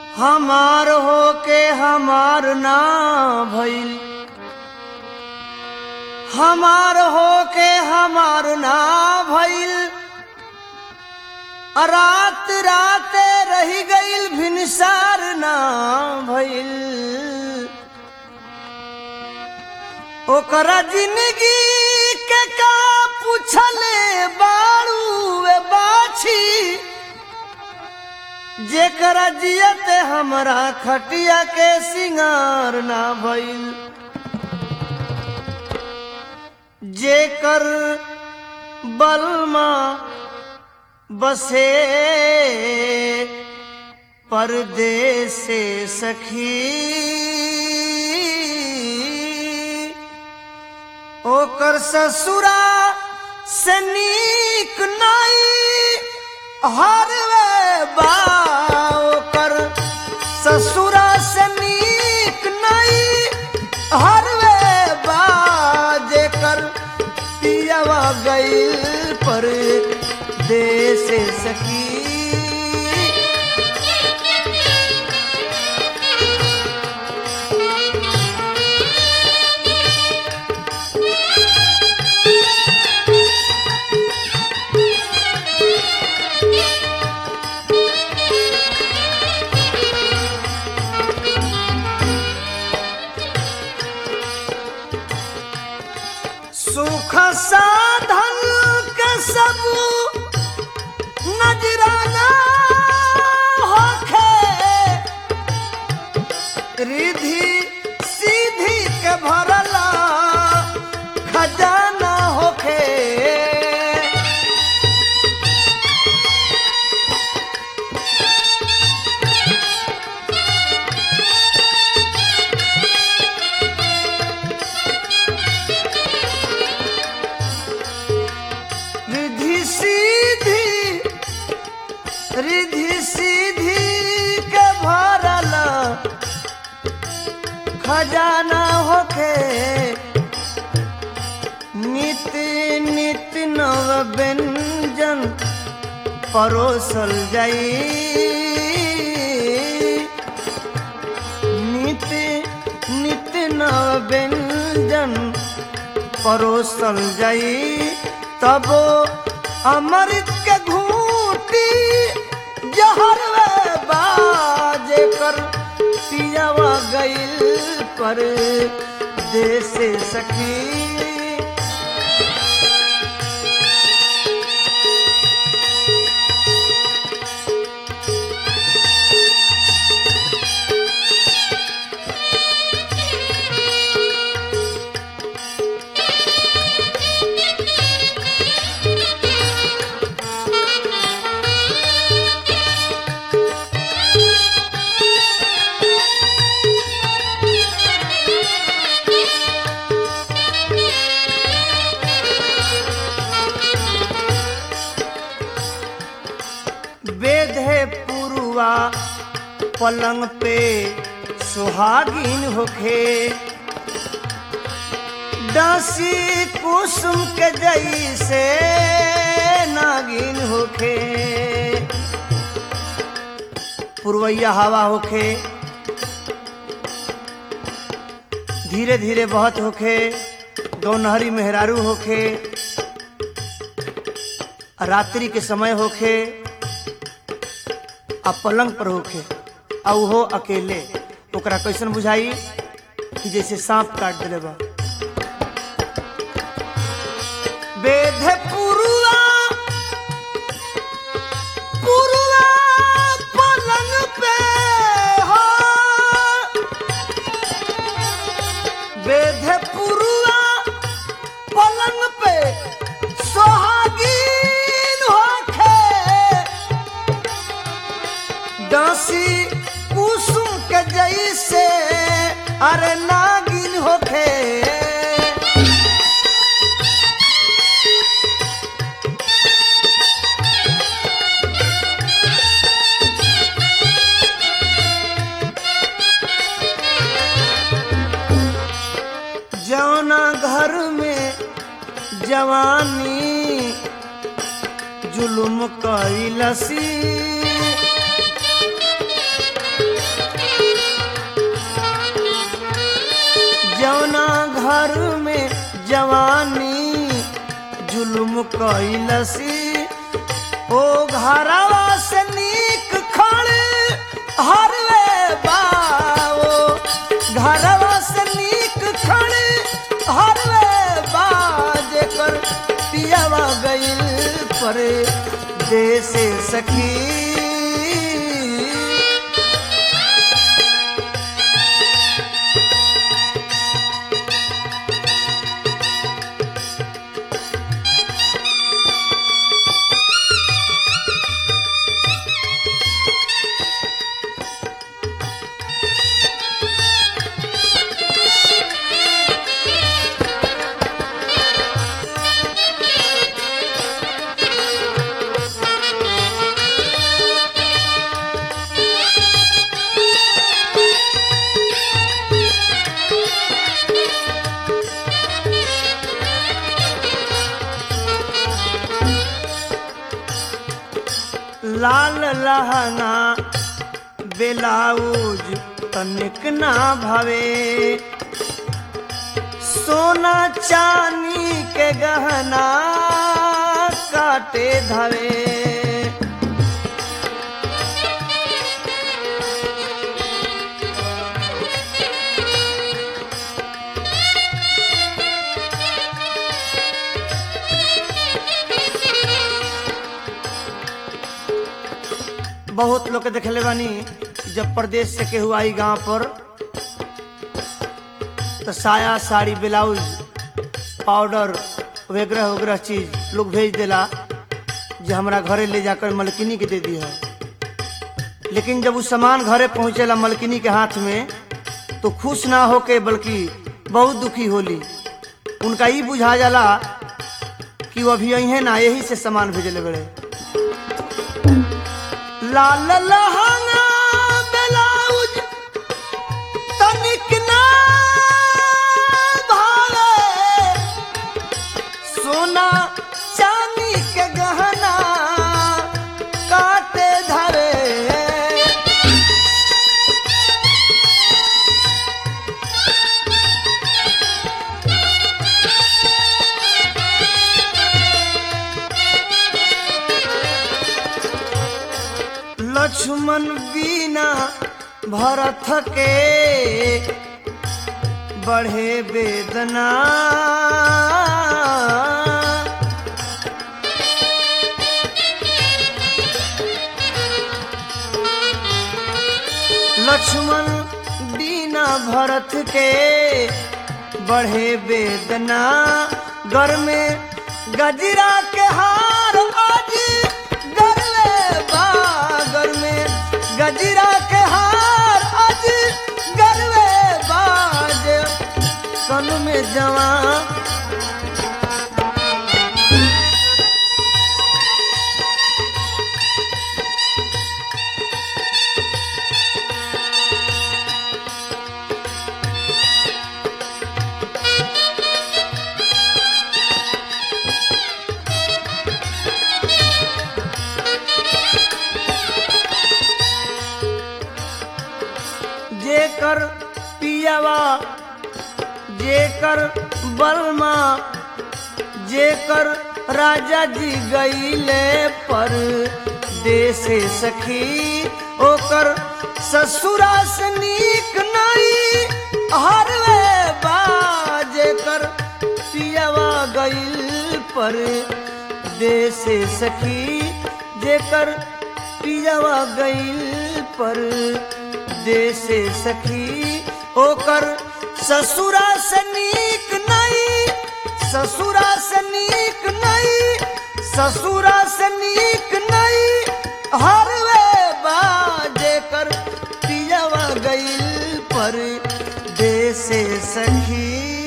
हमार होके हमार ना भइल हमार होके हमार ना भइल रात राते रही गईल भिनसार ना भइल ओकरा जिंदगी के का पूछले बाड़ू वे बाछी जेकरा जियते हमरा खटिया के सिंगार ना भइल जेकर बलमा बसे परदेस से सखी ओकर ससुरा से नीक नाई हरवे बा ओकर ससुरा से नीक नाई हरवे बा जेकर पियावा गईल पर देश सकी सुख साधन के सब नजराना होखे रिधि सीधी के भरला खजाना होखे रिधि सीधी रिधि सीधी के भरल खजाना होखे नित नित नव व्यंजन परोसल जाई नित नित नव व्यंजन परोसल जाई तब अमृत के घूटी जहर बाजे कर पियावा गईल पर देश सखी वेद है पुरुआ पलंग पे सुहागिन होखे दासी कुसुम के जैसे नागिन होखे पुरवैया हवा होखे धीरे धीरे बहत होखे दोनहरी मेहरारू होखे रात्रि के समय होखे आ पलंग पर होखे आ उहो अकेले ओकरा कैसन बुझाई कि जैसे सांप काट दिले बा वेद पुरुआ पुरुआ पलंग पे हो वेद पुरुआ पलंग पे सोहागीन होखे दासी कुसुम के जैसे अरे नागिन होखे जौना घर में जवानी जुलुम कैलसी जवानी जुल्म कैलसी ओ घरवा से नीक खड़ हरवे बाओ घरवा से नीक खड़ हरवे बा जेकर पियावा गइल पर देश सखी लाल लहंगा बेलाउज तनिक ना भवे सोना चांदी के गहना काटे धवे बहुत लोग के देखले बानी जब प्रदेश से केहू आई गांव पर तो साया साड़ी ब्लाउज पाउडर वगैरह वगैरह चीज लोग भेज देला जो हमरा घरे ले जाकर मलकिनी के दे दिया लेकिन जब वो सामान घरे पहुंचेला मलकिनी के हाथ में तो खुश ना होके बल्कि बहुत दुखी होली उनका ई बुझा जाला कि वो अभी अहे ना यही से सामान भेजले बड़े लाल लहंगा ब्लाउज तनिक ना भावे सोना चांदी के गहना काटे धरे लक्ष्मण बीना भरत के बढ़े वेदना लक्ष्मण बीना भरत के बढ़े वेदना घर में गजरा के हार आज गरले बागर में गजरा के हार आज गरले बाज कन में जवान जेकर पियावा जेकर बलमा जेकर राजा जी गईले पर देश सखी ओकर ससुरा से नीक नहीं हरवे बाजेकर पियावा गईल पर देश सखी जेकर पियावा गईल पर देश सखी ओकर ससुरा से नीक नहीं ससुरा से नीक नहीं ससुरा से नीक नहीं हरवे बाजे कर पियावा गईल पर देश सखी